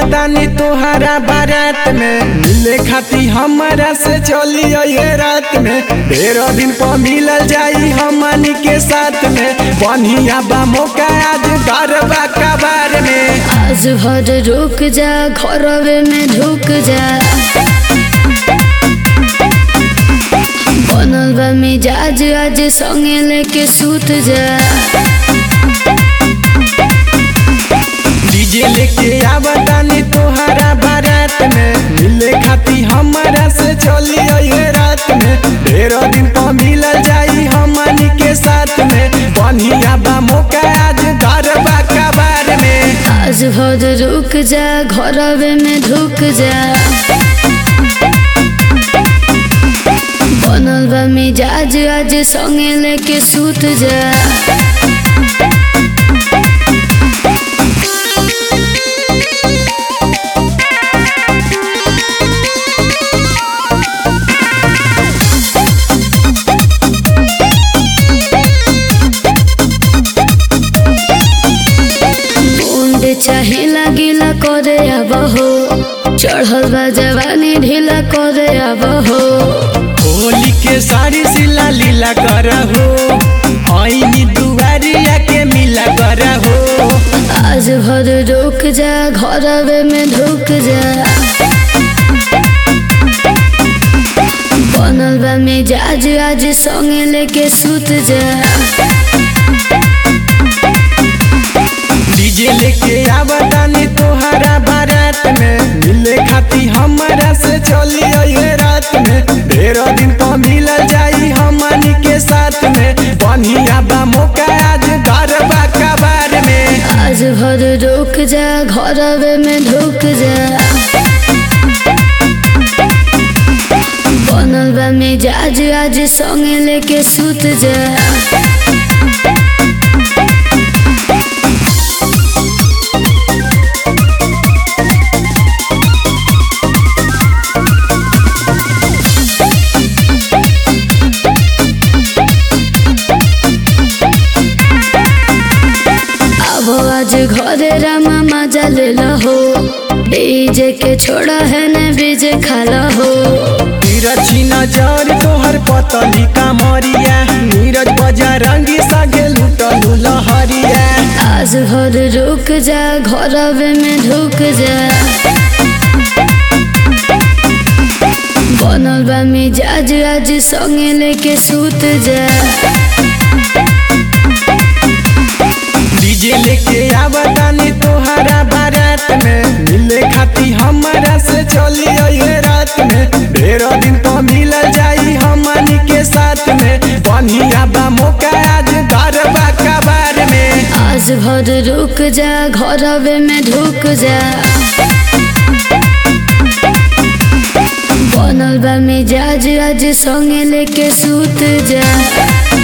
आवतानी तोहरा बारात में मिले खाती हमारा से चली ये रात में तेरह दिन पर मिलल जाई हमनी के साथ में बढ़िया बा मौका आज गरबा कबार में आज भर रुक जा घरवे में ढुक जा बनल बा मिजाज आज संगे लेके सूत जा डीजे लेके आवतानी तोहरा बारात में मिले खाती हमारा से चली ये रात में तेरह दिन पर मिलल जाई हमनी के साथ में बढ़िया बा मौका आज गरबा कबार में आज भर रुक जा घरवे में ढुक जा बनल बा मिजाज आज संगे लेके सूत जा मुंड चाहे लागिला करे अब हो चढ़ल बा जवानी ढीला करे अब हो होली के सारी सिला लीला करहो आईनी दुआरिया के मिला करहो आज भर रुक जा घरवे में ढुक जा बनल बा मिजाज आज संगे लेके सूत जा डीजे लेके आवतानी तोहरा बारात में मिले खाती हमारा से चली ये रात में तेरह दिन पर मिलल जाई हमनी के साथ में बढ़िया बा मौका आज गरबा कबार में आज भर रुक जा घरवे में ढुक जा बनल बा मिजाज आज संगे लेके सूत जा अब आज घरे रामा मजा ले हो डीजे के छोड़ा है न बीजे खाला हो तिरछी नजर तोहर पतली कामरिया नीरज बजरंगी सगे लुटलू लहरिया आज भर रुक जा घरवे में ढुक जा बनल बा मिजाज आज संगे लेके सूत जा डीजे लेके आवतानी तोहरा बारात में मिले खाती हमारा से चली ये रात में तेरह दिन पर मिलल जाई हमनी के साथ में बढ़िया बा मौका आज गरबा कबार में आज भर रुक जा घरवे में ढुक जा बनल बा मिजाज आज संगे लेके सूत जा